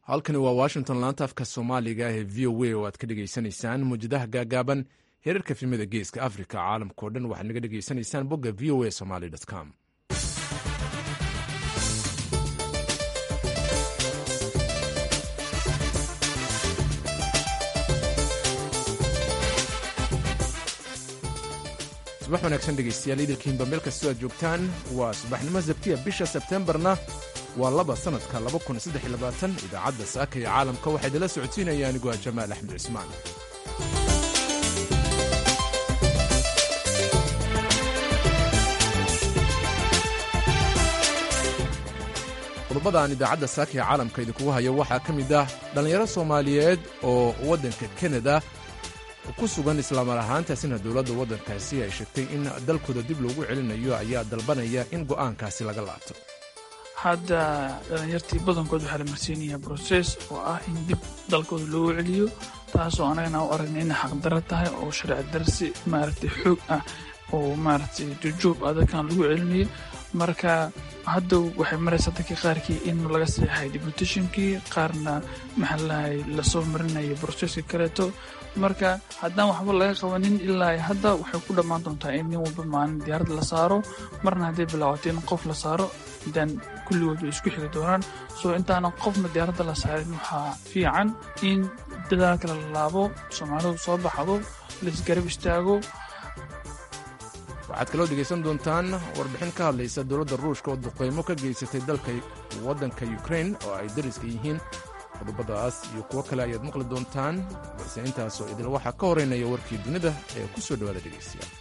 halkani waa washington laanta afka soomaaliga ee v o a oo aad ka dhegaysanaysaan muwjadaha gaagaaban heerarka filmada geeska africa caalamkao dhan waxaad naga dhegaysanaysaan bogga v o a somaly com subax wanaagsan dhegaystayaal idilkiinba meel kastoo aad joogtaan waa subaxnimo sabtiya bisha sebteembarna waa laba sannadka idaacadda saaka ee caalamka waxaa idinla socodsiinaya aniguaa jamaal axmed cismaan qodobada aan idaacadda saaka ee caalamka idinkugu hayo waxaa ka mid ah dhallinyaro soomaaliyeed oo waddanka kanada ku sugan islaamar ahaantaasina dowladda waddankaasi ay sheegtay in dalkooda dib loogu celinayo ayaa dalbanaya in go'aankaasi laga laabto hadda dhalinyartii badankood waxaa la marsiinayaa broses oo ah in dib dalkooda loogu celiyo taasoo anagana u aragna inay xaqdaro tahay oo sharci darsi maaragtay xoog ah oo maaragtay jujuub ah dadkan lagu celinayo marka hadda waxay maraysaa dadkii qaarkii in laga seexay deputationkii qaarna maxaa lahay lasoo marinayo broseska kaleeto marka haddaan waxba laga qabanin ilaa hadda waxay ku dhammaan doontaa in nin walba maalin diyaarad la saaro marna hadday bilaawato in qof la saaro intaan kulligood way isku xigi doonaan soo intaanan qofna diyaaradda la saarin waxaa fiican in dadaalka la laabo soomaalidu soo baxdo laisgarab istaago waxaad kaloo dhegaysan doontaan warbixin ka hadlaysa dowladda ruushka oo duqaymo ka geysatay dalka waddanka ukrain oo ay dariska yihiin qodobadaas iyo kuwo kale ayaad maqli doontaan balse intaasoo idil waxaa ka horeynaya warkii dunida ee ku soo dhowaada dhegaystayaal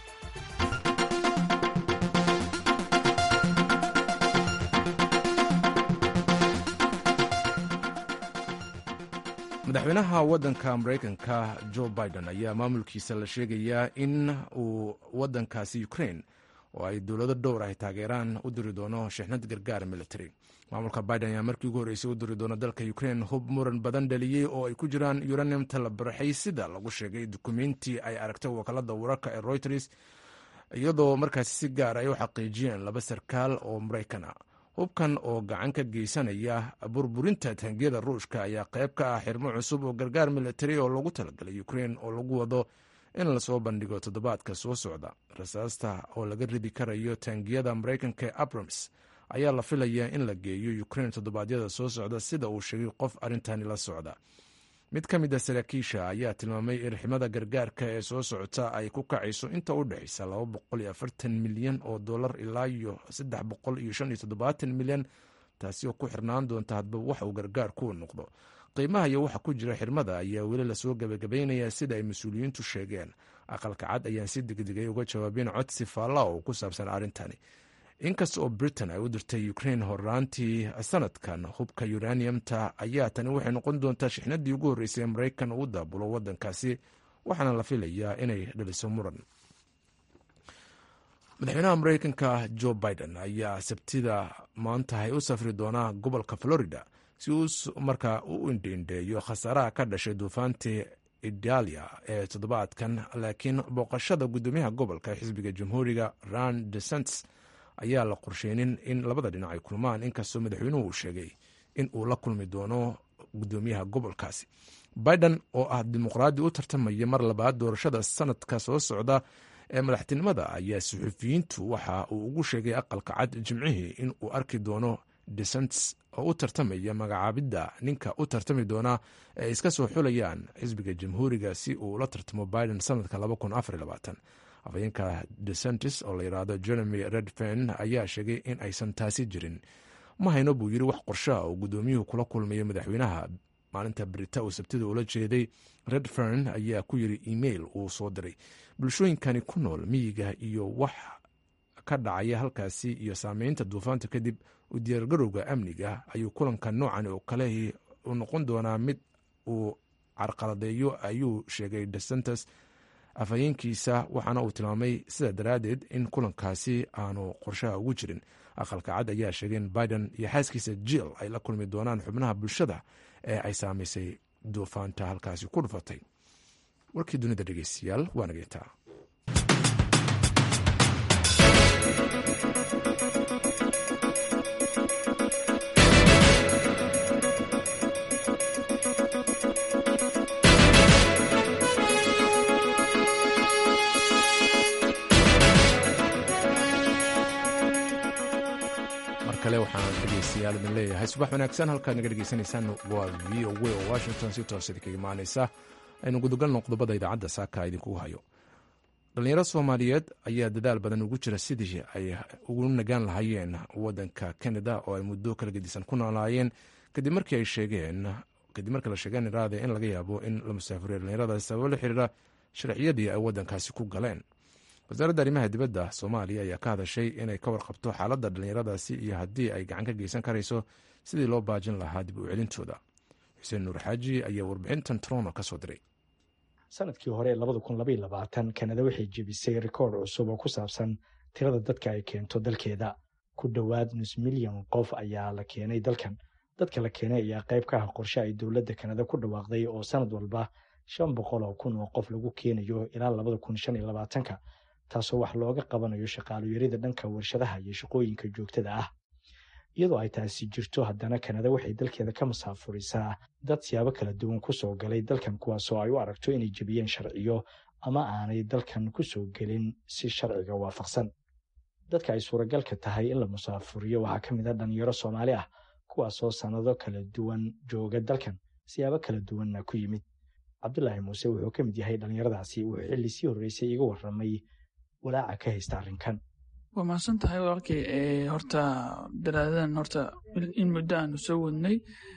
madaxweynaha waddanka maraykanka jo biden ayaa maamulkiisa la sheegayaa in uu waddankaasi ukrain oo ay dowlado dhowr ay taageeraan u diri doono shixnad gargaar military maamulka biden ayaa markii ugu horreysay u diri doono dalka ukrain hub muran badan dhaliyey oo ay ku jiraan uranium talabarxay sida lagu sheegay dukumenti ay aragtay wakaalada wararka ee reuters iyadoo markaasi si gaar ay u xaqiijiyeen laba sarkaal oo maraykan ah hubkan oo gacan ka geysanaya burburinta taangiyada ruushka ayaa qayb ka ah xirmo cusub oo gargaar military oo lagu talagalay ukrain oo lagu wado in lasoo bandhigo toddobaadka soo socda rasaasta oo laga ridi karayo taangiyada maraykanka ee abrams ayaa la filayaa in la geeyo ukrain toddobaadyada soo socda sida uu sheegay qof arrintani la socda mid ka mid a saraakiisha ayaa tilmaamay irximada gargaarka ee soo socota ay ku kacayso inta u dhexaysa milyan oo dolar ilaa iyo milyan taasi oo ku xirnaan doonta hadba wax uu gargaarku noqdo qiimaha iyo waxa ku jira xirmada ayaa weli lasoo gebagabaynaya sida ay mas-uuliyiintu sheegeen aqalka cad ayaan si degdegay uga jawaabeen codsi faalla oo ku saabsan arrintani inkasta oo britain ay u dirtay ukrain horaantii sanadkan hubka uraniumta ayaa tani waxay noqon doontaa shixnadii ugu horreysay ee maraykan uu daabulo waddankaasi waxaana la filayaa inay dhaliso muran madaxweynaha maraykanka jo biden ayaa sabtida maantahay u safri doonaa gobolka florida si uu markaa u indheindheeyo khasaaraha ka dhashay duufaantii idalia ee toddobaadkan laakiin booqashada guddoomiyaha gobolka xisbiga jamhuuriga ran desents ayaa la qorsheynin in labada dhinac ay kulmaan inkastoo madaxweynuhu uu sheegay in uu la kulmi doono guddoomiyaha gobolkaasi biden oo ah dimuqraadi u tartamaya mar labaad doorashada sanadka soo socda ee madaxtinimada ayaa suxufiyiintu waxa uu ugu sheegay aqalka cad jimcihii in uu arki doono desents oo u tartamaya magacaabidda ninka u tartami doona ee ay iska soo xulayaan xisbiga jamhuuriga si uu la tartamo biden sanadka afhayeenka decentis oo la yidhaahdo jeremy redfen ayaa sheegay in aysan taasi jirin ma hayno buu yiri wax qorshaha oo guddoomiyuhu kula kulmayo madaxweynaha maalinta brita uu sabtida ula jeeday redfern ayaa ku yiri email uu soo diray bulshooyinkani ku nool miyiga iyo wax ka dhacaya halkaasi iyo saameynta duufaanta kadib u diyaargarowga amniga ayuu kulanka noocan oo kale u noqon doonaa mid uu carqaladeeyo ayuu sheegay decentis afhayeenkiisa waxaana uu tilmaamay sida daraaddeed in kulankaasi aanu qorshaha ugu jirin aqalka cad ayaa sheegay in biden iyo xaaskiisa jill ay la kulmi doonaan xubnaha bulshada ee ay saamaysay duufaanta halkaasi ku dhufatay warkii dunida dhegeystayaal waa nageetaa subax wanaagsan halkaad naga dhegeysanaysaan waa v o w oo washington si toosadi kaga imaaneysa aynu gudagalno qodobada idaacadda saaka idinkugu hayo dhallinyaro soomaaliyeed ayaa dadaal badan ugu jira sidii ay ugu nagaan lahaayeen wadanka canada oo ay muddo kala gedisan ku noolaayeen kadib markii ay sheegeen kadib markii la sheegeen iraade in laga yaabo in la musaafuriyo dhallinyaradaas sababo la xiriira sharciyadii ay wadankaasi ku galeen wasaaradda arrimaha dibadda soomaaliya ayaa ka hadashay inay ka warqabto xaaladda dhallinyaradaasi iyo haddii ay gacan ka geysan karayso sidii loo baajin lahaa dib u celintooda xuseen nuur xaaji ayaa warbixintan trono ka soo diray sanadkii hore labada kun labaiy labaatan kanada waxay jebisay rikoord cusub oo ku saabsan tirada dadka ay keento dalkeeda ku dhowaad nus milyan qof ayaa la keenay dalkan dadka la keenay ayaa qayb ka ah qorshe ay dowladda kanada ku dhawaaqday oo sanad walba shan boqol oo kun oo qof lagu keenayo ilaa labada kun shan iyo labaatanka taasoo wax looga qabanayo shaqaalayarida dhanka warshadaha iyo shaqooyinka joogtada ah iyadoo ay taasi jirto haddana kanada waxay dalkeeda ka masaafurisaa dad siyaabo kala duwan kusoo galay dalkan kuwaasoo ay u aragto inay jebiyeen sharciyo ama aanay dalkan kusoo gelin si sharciga waafaqsan dadka ay suuragalka tahay in la musaafuriyo waxaa ka mid a dhalinyaro soomaali ah kuwaasoo sannado kala duwan jooga dalkan siyaabo kala duwanna ku yimid cabdulaahi muuse wuxuu ka mid yahay dhallinyaradaasi wuxuu xilli sii horreysay iga warramay walaaca ka haysta arrinkan waa mahadsan tahay walaalkay horta daraadadan horta in muddo aanu soo wadnay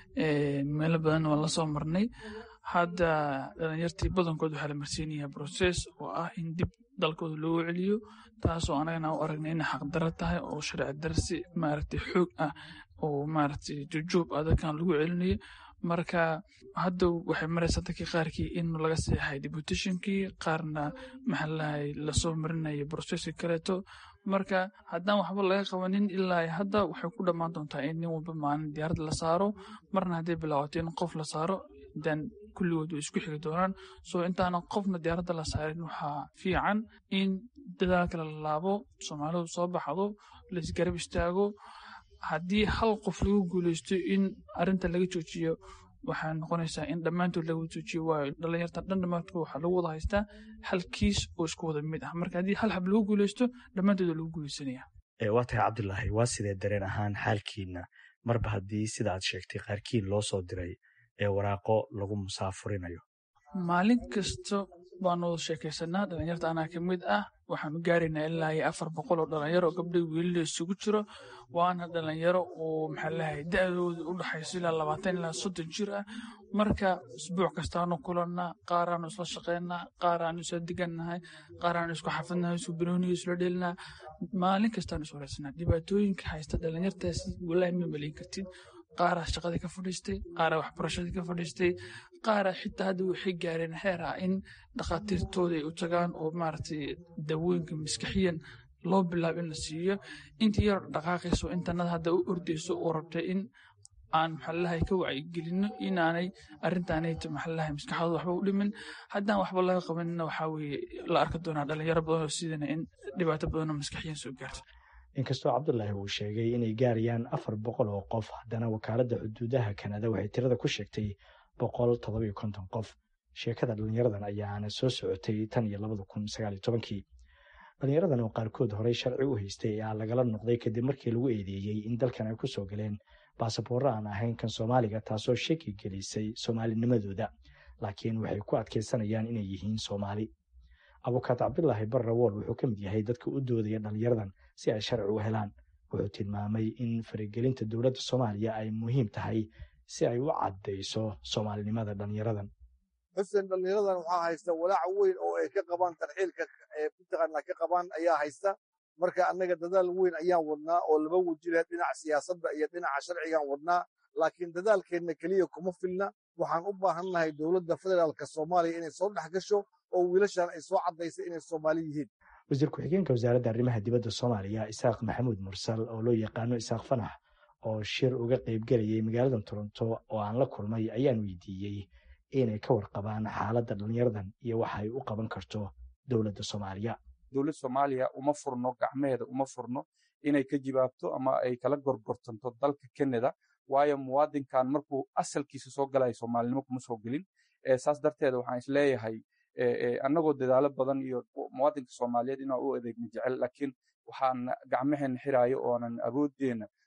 meelo badan waan la soo marnay hadda dhalinyartii badankood waxaa la marsiinayaa broses oo ah in dib dalkooda loogu celiyo taasoo anagana u aragnay inay xaqdaro tahay oo sharci darsi maaragtay xoog ah oo maaragtay jujuub ah dadkan lagu celinayo marka hadda waxay maraysaa dadkii qaarkii in laga seexay deputationkii qaarna maxaalahay lasoo marinayo broseski kaleeto marka haddaan waxba laga qabanin ilaa hadda waxay ku dhammaan doontaa in nin walba maalin diyaarad la saaro marna hadday bilaawato in qof la saaro dan kulligood way isku xigi doonaan soo intaanan qofna diyaaradda la saarin waxaa fiican in dadaalka la laabo soomaalidu soo baxdo laisgarab istaago haddii hal qof lagu guuleysto in arinta laga joojiyo waxaa noqonaysaa in dhammaantood laga joojiyo waayo dhalinyarta dhan dhammaantood waxaa lagu wada haystaa hal kiis oo isku wada mid ah marka haddii hal xab lagu guuleysto dhammaantood waa lagu guuleysanaya waa tahay cabdulaahi waa sidee dareen ahaan xaalkiina marba haddii sida aad sheegtay qaarkiin loo soo diray ee waraaqo lagu musaafurinayo maalin kasta baanu wada sheekaysanaa dhalinyarta anaa ka mid ah waxaanu gaaraynaa ilaa iyo afar boqol oo dhalinyaro oo gabdhay wiilila isugu jiro waana dhalinyaro oo maxaa lahay da-dooda u dhaxayso ilaa labaatan ilaa soddon jir ah marka isbuuc kastaanu kulannaa qaaraanu isla shaqaynaa qaaraanu isla degannahay qaaraanu isku xafadnahay isku banooniga isla dhelinaa maalin kastaanu is waraysanaa dhibaatooyinka haysta dhalinyartaasi walaahi ma maleyn kartid qaaraa shaqadii ka fadhiistay qaaraa waxbarashadii ka fadhiistay qaaraa xitaa hadda waxay gaareen xeer ah in dhakhaatiirtooda ay u tagaan oo maaragtay dawooyinka maskaxiyan loo bilaabo in la siiyo intii yar dhaqaaqayso intanada hadda u ordayso oo rabtay in aan maxalalahay ka wacyigelino inaanay arrintaanayto maxalalahay maskaxdooda waxba u dhimin haddaan waxba laga qabanina waxaa weeye la arki doonaa dhalinyaro badan oo sidana in dhibaato badanoo maskaxiyan soo gaarto inkastoo cabdulaahi uu sheegay inay gaarayaan afar boqol oo qof haddana wakaaladda xuduudaha kanada waxay tirada ku sheegtay boqol toddobiyo konton qof sheekada dhalinyaradan ayaana soo socotay tan iyo labada kun sagaaliyo tobankii dhalinyaradan oo qaarkood horey sharci u haystay ayaa lagala noqday kadib markii lagu eedeeyey in dalkan ay ku soo galeen baasaboorro aan ahayn kan soomaaliga taasoo shaki gelisay soomaalinimadooda laakiin waxay ku adkaysanayaan inay yihiin soomaali abukaat cabdulaahi barrawool wuxuu ka mid yahay dadka u doodaya dhalinyaradan si ay sharci u helaan wuxuu tilmaamay in faragelinta dowladda soomaaliya ay muhiim tahay si ay u caddayso soomaalinimada dhalinyaradan xuseen dhalinyaradan waxaa haysta walaac weyn oo ay ka qabaan tarxiilka mataqaanaa ka qabaan ayaa haysta marka annaga dadaal weyn ayaan wadnaa oo laba wajila dhinaca siyaasadda iyo dhinaca sharcigaan wadnaa laakiin dadaalkeenna keliya kuma filna waxaan u baahannahay dowladda federaalka soomaaliya inay soo dhex gasho oo wiilashan ay soo caddaysay inay soomaali yihiin wasiir ku-xigeenka wasaaradda arrimaha dibadda soomaaliya isaaq maxamuud mursal oo loo yaqaano isaaq fanax oo shir uga qaybgelayay magaalada toronto oo aan la kulmay ayaan weydiiyey inay ka warqabaan xaaladda dhalinyaradan iyo waxa ay u qaban karto dowladda soomaaliya dowladda soomaaliya uma furno gacmeheeda uma furno inay ka jibaabto ama ay kala gorgortanto dalka canada waayo muwaadinkan markuu asalkiisa soo galaya soomaalinimo kuma soo gelin saas darteeda waxaan isleeyahay annagoo dadaalo badan iyo muwaadinka soomaaliyeed inaan u adeegno jecel laakiin waxaan gacmaheena xiraayo oonan awooddeena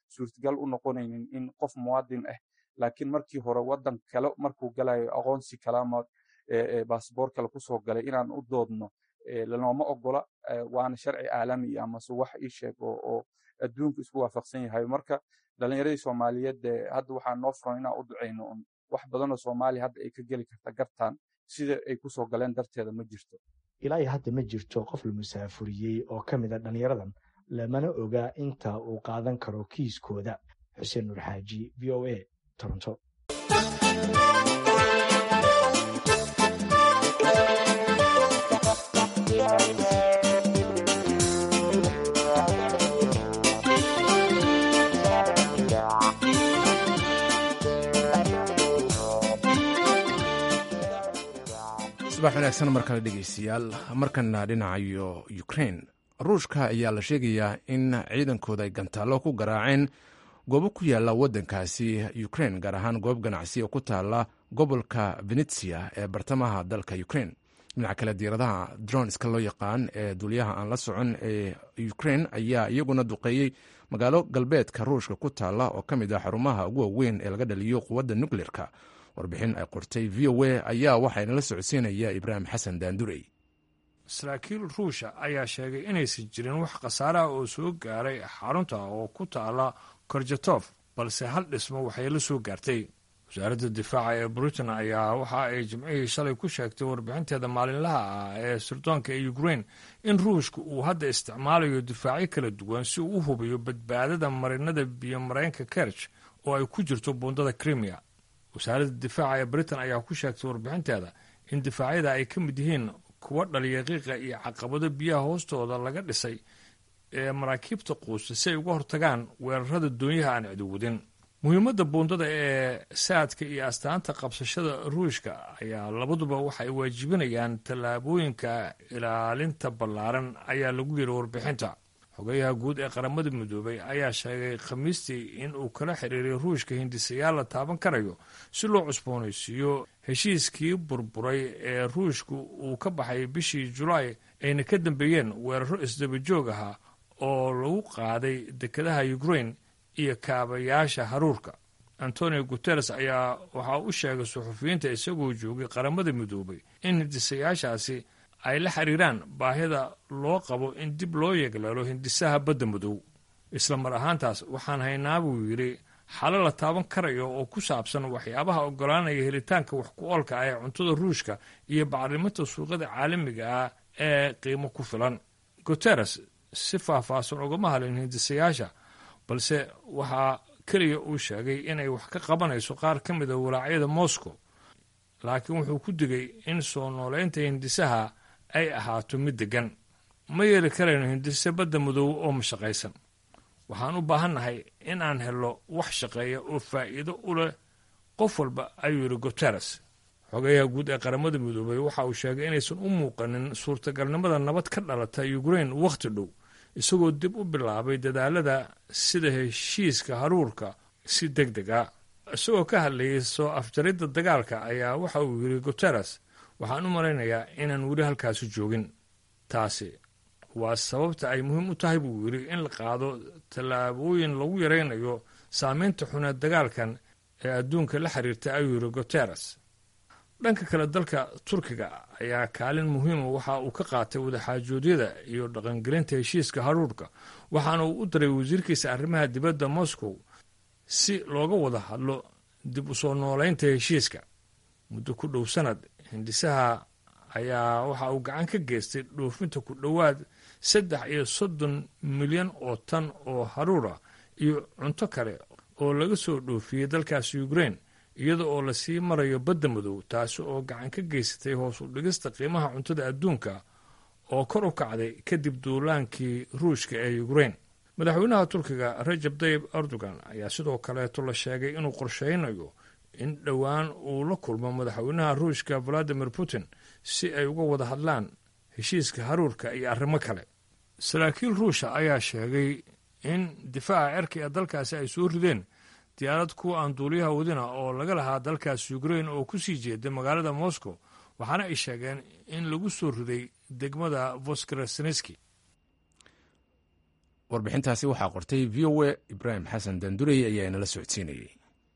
suurtagal u noqonaynin in qof muwaadin ah laakiin markii hore waddan kale markuu galayo aqoonsi kale ama baasboor kale kusoo galay inaan u doodno lanooma ogola waana sharci caalami amase wax ii sheeg oo adduunku isku waafaqsan yahay marka dhalinyaradii soomaaliyeed hadda waxaa noo furan inaan u ducayno un wax badanoo soomaaliya hadda ay ka geli karta gartaan sida ay kusoo galeen darteeda ma jirto ilaa iyo hadda ma jirto qof la musaafuriyey oo ka mid a dhallinyaradan lamana oga inta uu qaadan karo kiiskooda xuseen nuur xaaji v o a toronto subax wanaagsan mar kale dhegeystayaal markana dhinacayo ukrain ruushka ayaa la sheegayaa in ciidankooda ay gantaallo ku garaaceen goobo ku yaala waddankaasi ukrain gaar ahaan goob ganacsi oo ku taala gobolka venetsia ee bartamaha dalka ukrain dhinaca kale diiradaha dronska loo yaqaan ee duuliyaha aan la socon ee ukrain ayaa iyaguna duqeeyey magaalo galbeedka ruushka ku taala oo ka mid ah xarumaha ugu waaweyn ee laga dhaliyo quwadda nukleerka warbixin ay qortay v o a ayaa waxaynala socodsiinaya ibraahim xasan daandurey saraakiil ruusha ayaa sheegay inaysan jirin wax khasaaraha oo soo gaaray xarunta oo ku taala korjatof balse hal dhismo waxay la soo gaartay wasaaradda difaaca ee britain ayaa waxa ay jimcihii shalay ku sheegtay warbixinteeda maalinlaha ah ee sirdoonka ee ukrain in ruushka uu hadda isticmaalayo difaacyo kala duwan si uu u hubiyo badbaadada marinada biyo mareenka kerj oo ay ku jirto buundada crimea wasaaradda difaaca ee britain ayaa ku sheegtay warbixinteeda in difaacyada ay ka mid yihiin kuwa dhaliya qiiqa iyo caqabado biyaha hoostooda laga dhisay ee maraakiibta quusta si ay uga hortagaan weerarada doonyaha aan cidowadin muhiimadda buundada ee saadka iyo astaanta qabsashada ruushka ayaa labaduba waxa ay waajibinayaan tallaabooyinka ilaalinta ballaaran ayaa lagu yiri warbixinta xogeyaha guud ee qaramada midoobay ayaa sheegay khamiistii in uu kala xiriiray ruushka hindisayaal la taaban karayo si loo cusboonaysiiyo heshiiskii burburay ee ruushku uu ka baxay bishii julaay ayna ka dambeeyeen weeraro isdaba joog ahaa oo lagu qaaday dekedaha ukrain iyo kaabayaasha haruurka antonio guteres ayaa waxaa u sheegay suxufiyiinta isagoo joogay qaramada midoobay in hindisayaashaasi ay la xiriiraan baahida loo qabo in dib loo yeegleelo hindisaha badda madow isla mar ahaantaas waxaan haynaa buu yidhi xalo la taaban karayo oo ku saabsan waxyaabaha oggolaanaya helitaanka wax ku oolka ah ee cuntada ruushka iyo bacriminta suuqyada caalamiga ah ee qiimo ku filan guteres si faahfaahsan ugama hadlin hindisayaasha balse waxaa keliya uu sheegay inay wax ka qabanayso qaar ka mida walaacyada moscow laakiin wuxuu ku digay in soo nooleynta hindisaha ay ahaato mid deggan ma yeeli karayno hindise badda madow oo mashaqaysan waxaan u baahannahay in aan helno wax shaqeeya oo faa'iido u leh qof walba ayuu yidhi guteres xogeyaha guud ee qaramada midoobay waxa uu sheegay inaysan u muuqanin suurtagalnimada nabad ka dhalata ukrain wakhti dhow isagoo dib u bilaabay dadaalada sida heshiiska haruurka si deg deg a isagoo ka hadlayay soo afjaridda dagaalka ayaa waxa uu yidhi guteres waxaan u malaynayaa inaan weli halkaasi joogin taasi waa sababta ay muhiim u tahay buu yidhi in la qaado tallaabooyin lagu yaraynayo saameynta xuneed dagaalkan ee adduunka la xiriirta ayuu yidhi guteres dhanka kale dalka turkiga ayaa kaalin muhiima waxa uu ka qaatay wadaxaajoodyada iyo dhaqangelinta heshiiska haruurka waxaana uu u diray wasiirkiisa arrimaha dibadda moscow si looga wada hadlo dib u soo nooleynta heshiiska muddo ku dhow sanad hindisaha ayaa waxa uu gacan ka geystay dhoofinta ku dhowaad saddex iyo soddon milyan oo tan oo haruur ah iyo cunto kale oo laga soo dhoofiyey dalkaasi ukrain iyada oo lasii marayo badda madow taasi oo gacan ka geysatay hoos u dhigista qiimaha cuntada adduunka oo kor u kacday kadib duulaankii ruushka ee ukrain madaxweynaha turkiga rajab tayib erdogan ayaa sidoo kaleeto la sheegay inuu qorsheynayo in dhowaan uu la kulmo madaxweynaha ruushka valadimir putin si ay uga wada hadlaan heshiiska haruurka iyo arrimo kale saraakiil ruusha ayaa sheegay in difaaca cerka ee dalkaasi ay soo rideen diyaarad kuwa aan duuliyaha wadina oo laga lahaa dalkaasi ukrain oo ku sii jeeda magaalada moscow waxaana ay sheegeen in lagu soo riday degmada voskrasneski warbixintaasi waxaa qortay v o a ibraahim xasan dandurey ayaa inala socodsiinayay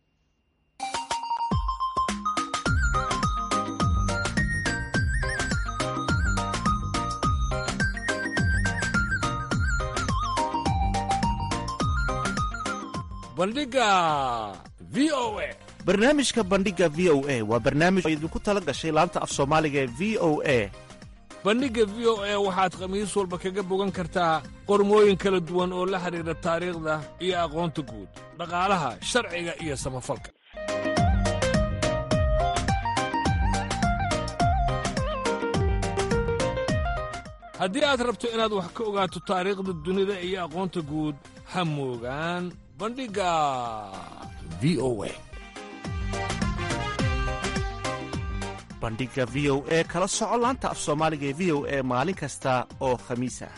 bandhiga v o a barnaamijka bandhiga v o a waa barnaamij oo idinku tala gashay laanta af soomaaliga ee v o a bandhigga v o a waxaad khamiis walba kaga bogan kartaa qormooyin kala duwan oo la xidhiidha taariikhda iyo aqoonta guud dhaqaalaha sharciga iyo samafalka haddii aad rabto inaad wax ka ogaato taariikhda dunida iyo aqoonta guud ha moogaan bandhigga v o a bandhiga v o e kala soco laanta af soomaaliga ee v o e maalin kasta oo khamiis ah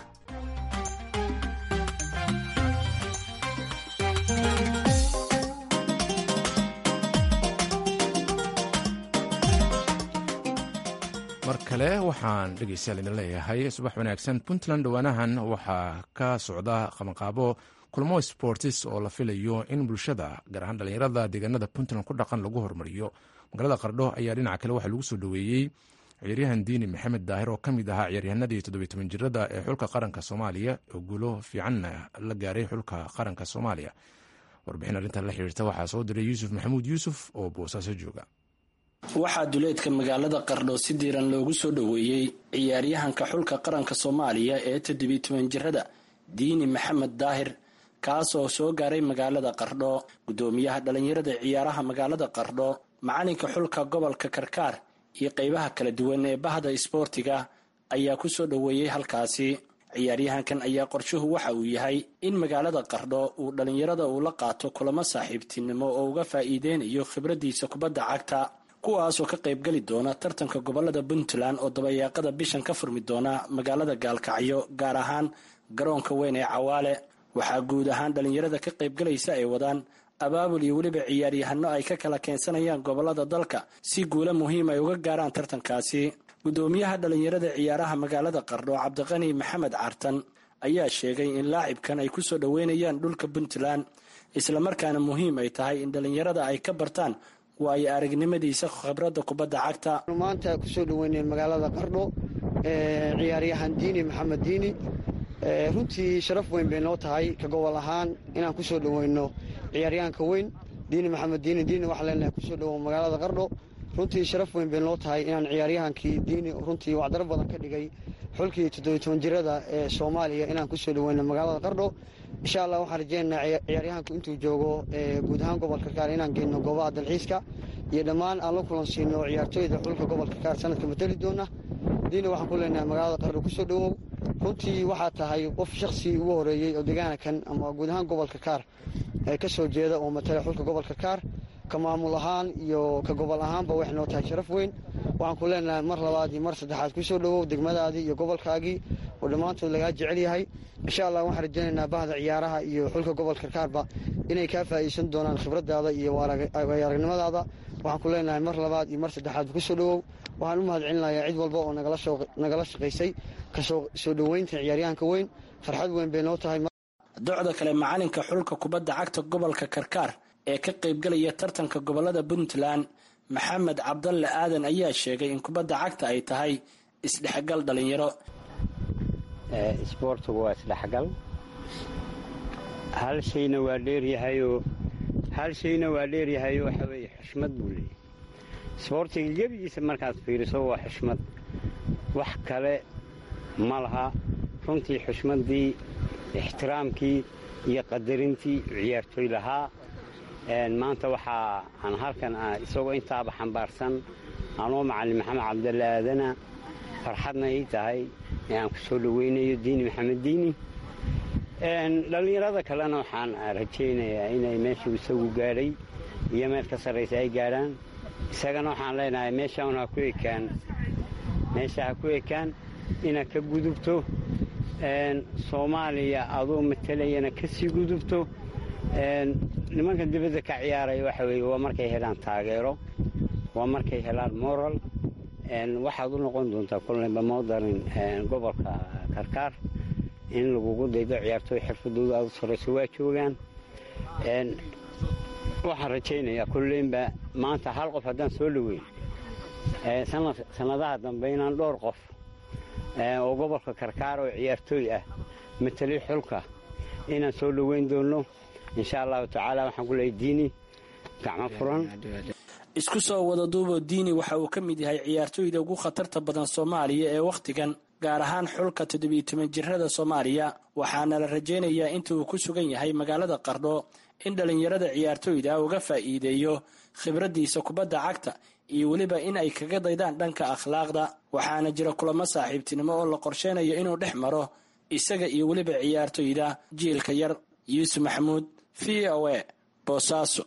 mar kale waxaan dhegeystayaal idin leeyahay subax wanaagsan puntland dhowaanahan waxaa ka socda qabanqaabo kulmo sportis oo la filayo in bulshada gaar ahaan dhallinyarada deegaanada puntland ku dhaqan lagu hormariyo magaalada qardho ayaa dhinaca kale waxaa lagu soo dhoweeyey ciyaaryahan diini maxamed daahir oo ka mid ahaa ciyaaryahanadii toddobiy toban jirada ee xulka qaranka soomaaliya oo guulo fiicanna la gaaray xulka qaranka soomaaliya warbixin arrintan la xiriirta waxaa soo diray yuusuf maxamuud yuusuf oo boosaaso jooga waxaa duleedka magaalada qardho si diiran loogu soo dhoweeyey ciyaaryahanka xulka qaranka soomaaliya ee toddobiy toban jirada diini maxamed daahir kaas oo soo gaaray magaalada qardho guddoomiyaha dhallinyarada ciyaaraha magaalada qardho macalinka xulka gobolka karkaar iyo qeybaha kala duwan ee bahda isboortiga ayaa ku soo dhoweeyey halkaasi ciyaaryahankan ayaa qorshuhu waxa uu yahay in magaalada qardho uu dhallinyarada uu la qaato kulamo saaxiibtinimo oo uga faa'iideynayo khibraddiisa kubadda cagta kuwaasoo ka qaybgeli doona tartanka gobolada puntland oo dabayaaqada bishan ka furmi doona magaalada gaalkacyo gaar ahaan garoonka weyn ee cawaale waxaa guud ahaan dhallinyarada ka qaybgalaysa ay wadaan abaabul iyo weliba ciyaaryahano ay ka kala keensanayaan gobolada dalka si guulo muhiim ay uga gaaraan tartankaasi guddoomiyaha dhallinyarada ciyaaraha magaalada qardho cabdiqani maxamed cartan ayaa sheegay in laacibkan ay kusoo dhoweynayaan dhulka puntland islamarkaana muhiim ay tahay in dhallinyarada ay ka bartaan waayo aragnimadiisa khibradda kubadda cagta maanta kusoo dhoweynay magaalada qardho ciyaaryahan diini maxamed diini runtii sharaf weyn bay noo tahay ka gobol ahaan inaan kusoo dhoweyno ciyaaryahanka weyn diini maxamed diini diini waxaa leenahay kusoo dhowow magaalada qardho runtii sharaf weyn bay noo tahay inaan ciyaaryahankii diini runtii wacdaro badan ka dhigay xulkii toddobiy toban jirada ee soomaaliya inaan kusoo dhoweyno magaalada qardho insha allah waxaan rajeynaynaa ciyaaryahanku intuu joogo guud ahaan gobolka kaar inaan geyno goobaha dalxiiska iyo dhammaan aan la kulan siino ciyaartooyda xulka gobolka kaar sanadka matali doona diina waxaan ku leenahay magaalada qardho kusoo dhowow runtii waxaa tahay qof shaksi ugu horeeyey oo deegaanakan ama guud ahaan gobolka kaar ka soo jeeda oo matala xulka gobolka kaar ka maamul ahaan iyo ka gobol ahaanba waxay noo tahay sharaf weyn waxaan ku leenahay mar labaad iyo mar saddexaad kusoo dhowow degmadaadii iyo gobolkaagii oo dhammaantood lagaa jecel yahay insha allah waxaan rajaynaynaa bahda ciyaaraha iyo xulka gobolka kaarba inay kaa faa'iideysan doonaan khibradaada iyo aragnimadaada waxaan ku leenahay mar labaad iyo mar saddexaad kusoo dhowow waxaan u mahad celinayaa cid walba oo nagala shaqaysay kasoo soo dhoweynta ciyaaryahanka weyn farxad weyn bay noo tahay docda kale macalinka xulka kubadda cagta gobolka karkaar ee ka qaybgalaya tartanka gobolada puntland maxamed cabdalle aadan ayaa sheegay in kubadda cagta ay tahay isdhexgal dhalinyaro isboortigu waa isdhexgal hal shayna waa dheeryahayoo hal shayna waa dheeryahayoo waxa weeye xushmad buu leeyahy isboortiga gebigiisa markaad fiiriso waa xushmad wax kale ma laha runtii xushmaddii ixtiraamkii iyo qadarintii ciyaartooy lahaa maanta waxaa aan halkan isagoo intaaba xambaarsan anoo macallin maxamed cabdalle aadana farxadna ii tahay ee aan ku soo dhoweynayo diini maxamed diini dhallinyarada kalena waxaan rajaynayaa inay meeshuu isagu gaadhay iyo meel ka sarraysa ay gaadhaan isagana waxaan leenahay meeshaan ha ku ekaan meesha ha ku ekaan inaad ka gudubto soomaaliya adoo matalayana ka sii gudubto nimanka dibadda ka ciyaaraya waxa weeye waa markay helaan taageero waa markay helaan moral waxaad u noqon doontaa kollayba moodarin gobolka karkaar in lagugu daydo ciyaartooy xirfadooda aad u sarrayso waa joogaan waxaan rajaynayaa kulleynba maanta hal qof haddaan soo dhoweyn sannadaha dambe inaan dhowr qof oo gobolka karkaar oo ciyaartooy ah matalay xulka inaan soo dhoweyn doonno insha allahu tacaala waxaan ku leeyay diini gacmo furan isku soo wada duuboo diini waxa uu ka mid yahay ciyaartooyda ugu khatarta badan soomaaliya ee wakhtigan gaar ahaan xulka toddobiyo toban jirada soomaaliya waxaana la rajaynayaa inta uu ku sugan yahay magaalada qardho in dhallinyarada ciyaartooyda uga faa'iideeyo khibraddiisa kubadda cagta iyo weliba in ay kaga daydaan dhanka akhlaaqda waxaana jira kulamo saaxiibtinimo oo la qorsheynayo inuu dhex maro isaga iyo weliba ciyaartooyda jiilka yar yuusuf maxamuud v o a boosaaso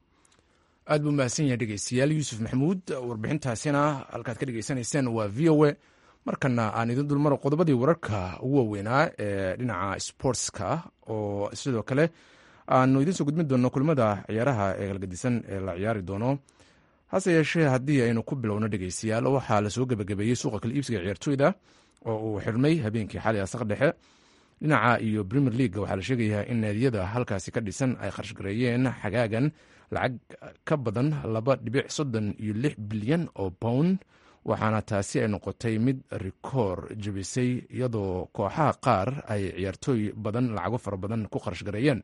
aad buu mahadsan yahay dhegeystayaal yuusuf maxamuud warbixintaasina halkaad ka dhegeysanayseen waa v o a markana aan idin dulmaro qodobadii wararka ugu waaweynaa ee dhinaca sportska oo sidoo kale aanu idiin soo gudbin doonno kulamada ciyaaraha ee kalgadisan ee la ciyaari doono hase yeeshee haddii aynu ku bilowno dhegeystayaal waxaa lasoo gebagabeeyey suuqa kala iibsiga ciyaartooyda oo uu xirmay habeenkii xali asaq dhexe dhinaca iyo premier league waxaa la sheegayaa in naadiyada halkaasi ka dhisan ay kharashgareeyeen xagaagan lacag ka badan laba dhibic soddon iyo lix bilyan oo pound waxaana taasi ay noqotay mid rikoor jebisay iyadoo kooxaha qaar ay ciyaartooy badan lacago fara badan ku kharashgareeyeen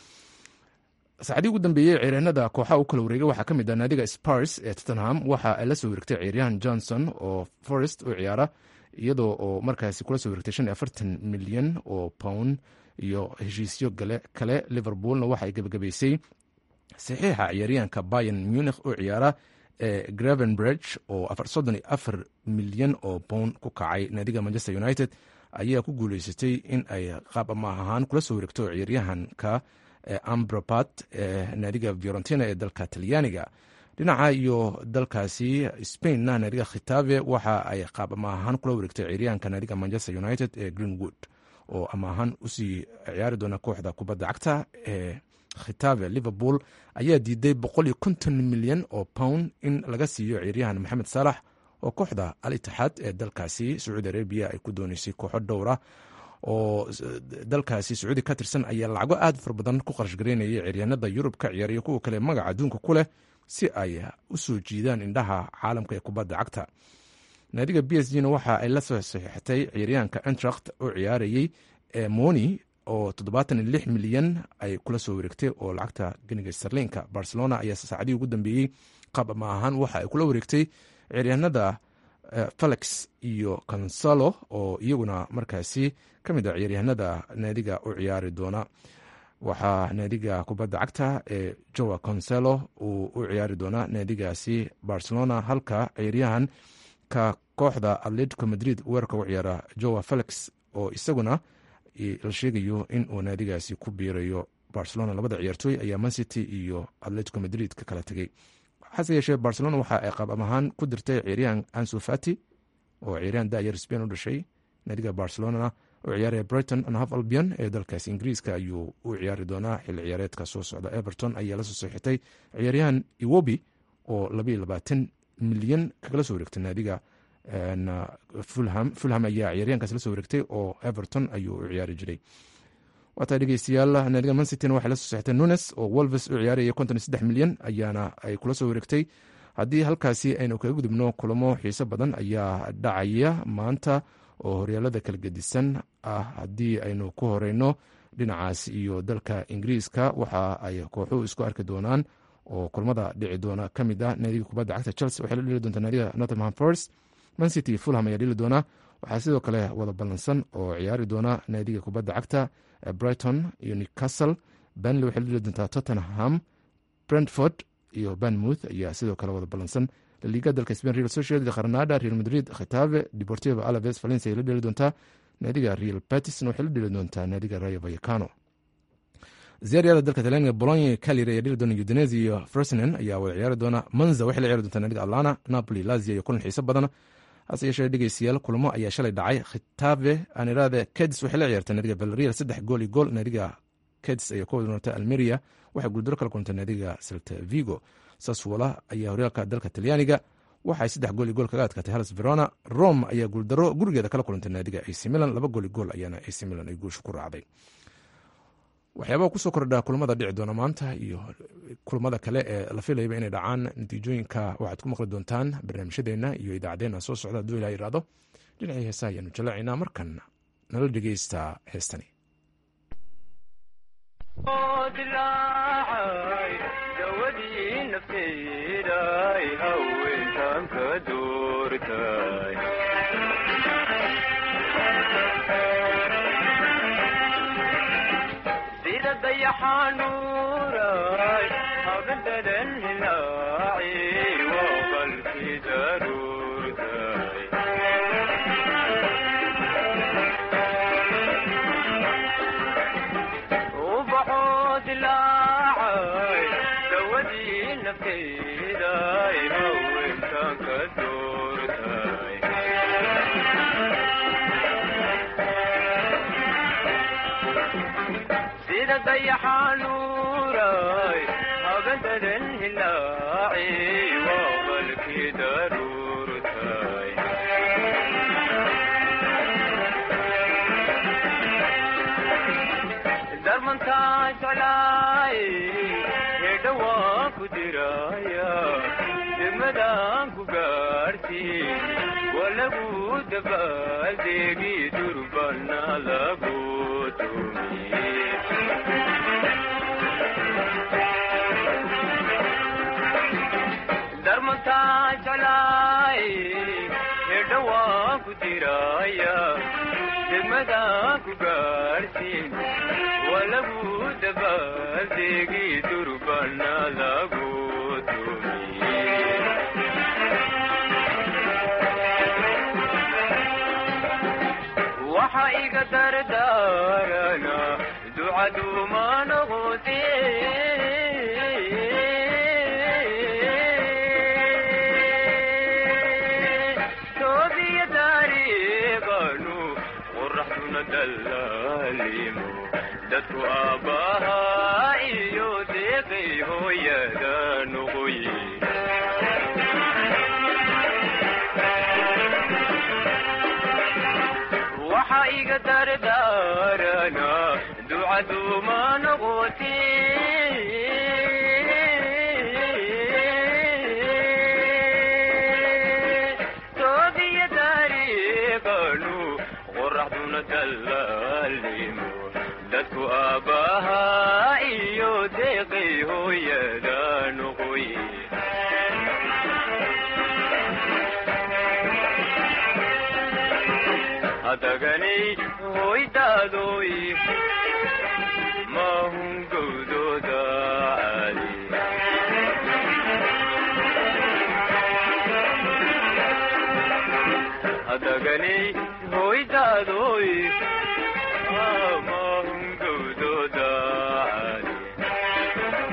saacadii ugu dambeeyey ciyaaryahanada kooxaha u kala wareegay waxaa ka mid ah naadiga spars ee tottenham waxa ay la soo wareegtay ciyaaryahan johnson oo forest u ciyaara iyadoo oo markaasi kula soo wareegtay shan iyo afartan milyan oo pound iyo heshiisyo kale liverpoolna waxa ay gebagabaysay saxiixa ciyaaryahanka bayan munich u ciyaara ee gravenbridge oo soddon iyo afar milyan oo pound ku kacay naadiga manchester united ayaa ku guuleysatay in ay qaab amaah ahaan kula soo wareegto ciyaaryahanka ambrapat ee naadiga fiorentina ee dalka talyaaniga dhinaca iyo dalkaasi spainna naadiga khitave waxa ay qaab amaahaan kula wareegtay ciyaaryahanka naadiga manchester united ee greenwood oo amaahaan usii ciyaari doona kooxda kubadda cagta ee khitave liverpool ayaa diiday boqol iyo konton milyan oo pound in laga siiyo ciyaaryahan maxamed saalax oo kooxda al itixaad ee dalkaasi sacuudi arabiya ay ku dooneysay kooxo dhowra oo dalkaasi sacuudi ka tirsan ayaa lacago aad fara badan ku qarashgareynayay ciyaaryahanada yurub ka ciyaariyo kuwa kale magaca adduunka ku leh si ay u soo jiidaan indhaha caalamka ee kubadda cagta naadiga b s g na waxa ay la soo saxiixatay ciyaaryahanka entracht oo ciyaarayey ee moni oo toddobaatan iyo lix milyan ay kula soo wareegtay oo lacagta ganiga sarliinka barcelona ayaa saacadihii ugu dambeeyey qaab ama ahaan waxa ay kula wareegtay ciyaaryahanada felix iyo consalo oo iyaguna markaasi ka mid a ciyaaryahanada naadiga u ciyaari doona waxaa naadiga kubadda cagta ee joa conselo uu u ciyaari doonaa naadigaasi barcelona halka ciyaaryahan ka kooxda atletico madrid weerarka u ciyaara joa felix oo isaguna la sheegayo in uu naadigaasi ku biirayo barcelona labada ciyaartooy ayaa mancity iyo atletico madrid ka kala tegey hase yeeshee barcelona waxa ay qaab amahaan ku dirtay ciyaaryahan ansu fati oo ciyaaryahan dayar spain u dhashay naadiga barcelonana u ciyaaraya brighton and half albion ee dalkaasi ingiriiska ayuu u ciyaari doonaa xilli ciyaareedka soo socda everton ayaa lasoo saxiixtay ciyaaryahan iwobi oo labaiyo labaatan milyan kagala soo wareegtay naadiga fulham fulham ayaa ciyaaryahankaas la soo wareegtay oo everton ayuu u ciyaari jiray waataa dhegeystayaal naadiga mancityna waxay la soo saxitay nunes oo wolves u ciyaaraya konton iyo saddex milyan ayaana ay kula soo wareegtay haddii halkaasi aynu kaga gudubno kulamo xiiso badan ayaa dhacaya maanta oo horyaalada kala gedisan ah haddii aynu ku horeyno dhinacaas iyo dalka ingiriiska waxa ay kooxuhu isku arki doonaan oo kulmada dhici doona ka mid ah naadiga kubadda cagta chelsea waxay la dheli doontaa naadiga nottingham forest mancity fulham ayaa dheli doona waxaa sidoo kale wada ballansan oo ciyaari doona naadiga kubadda cagta brighton iyo newcastle benley waxay la dheli doontaa tottenham brentford iyo banmouth ayaa sidoo kale wada ballansan laliga dalka spain real sociedad granada real madrid khitave deportivo alaves valencia ay la dheli doontaa naadiga real batisna waxay la dheli doontaa naadiga rayo vallecano ziyaryada dalka talyaaniga bologna calir ayaa dheli doona udinese iyo fresnen ayaa wada ciyaari doona manza waxay la ciyaari doontaa naadiga atlana napoli lazia iyo kulan xiiso badan hase yeeshee dhegeystayaal kulamo ayaa shalay dhacay khitave anirade kedis waxay la ciyaartay naadiga valerial saddex gool iyo gool naadiga kedis ayaa ku wada nootay almeria waxay guuldaro kala kulantay naadiga celta vigo saswola ayaa horyaalka dalka talyaaniga waxaay saddex gool iyo gool kaga adkaatay halas verona rome ayaa guuldaro gurigeeda kala kulantay naadiga ac milan laba gool iyo gool ayaana ac milan ay guusha ku raacday waxyaabaha kusoo kordha kulamada dhici doona maanta iyo kulamada kale ee la filayaba inay dhacaan natiijooyinka waxaad ku maqli doontaan barnaamijyadeena iyo idaacadeena soo socda hadduu ilaa yidhaahdo dhinacii heesaha ayaanu jallaacaynaa markan nala dhegeysta heestani dayaxanuuray habadadan hilaaci waa qalki daruurtay ubaxoo dilaacay dawadii nafteeday haweenkan ka doortay sida dayaxanuuray habadadan hilaaci waa qalki daruurtay darmantaa jeclaay hedha waan ku diraya degmadaan ku gaarhsiin waa lagu dabaaldeegi durbana lagu tumiye darmantaa jeclaay hedha waan ku diraya degmadaan ku gaarhsiin waa lagu dabaaldeegi durbana lagu tumiye waxa iga dardaarana ducaduuma noqote toobiya taariiqanu qoraxduna dallaalimo dadku aabbahaa iyo deeqay hooyada noqoye waxa iga dardaarana ducaduuma noqote toobiya taariiqanu qoraxduna dallaalimo dadku aabbahaa iyo deeqay hooyada noqoye hadaganay hoydaadoy mahun gowdooda caali hadaganay hoydaadoy mahun gowdooda caali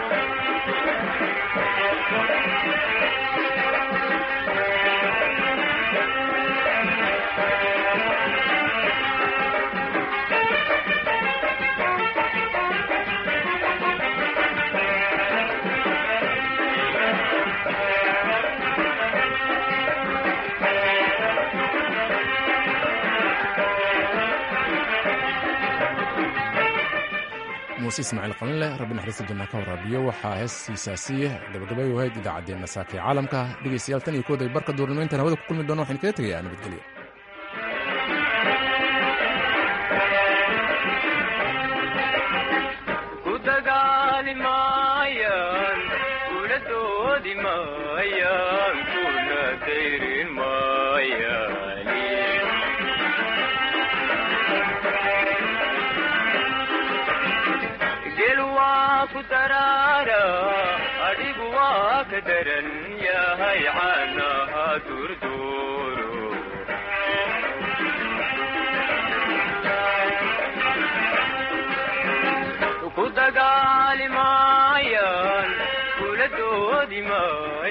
muuse ismaaciil qalinleh rabbi naxariista janna ka waraabiyo waxaa heestiisaasi gabagabay wahayd idaacaddeenna saaka ee caalamka dhegaystayaal tan iyo kooday barka duurnimo intaan hawada ku kulmi doono waxaan kaga tegayaa nabadgelyo ku dagaali maayaan kula doodi maayaan kuna dayrin maayaan gel waa ku daraara adhigu waa ka daran yahay caanaha durduuro ku dagaali maayaan kula doodi maayaan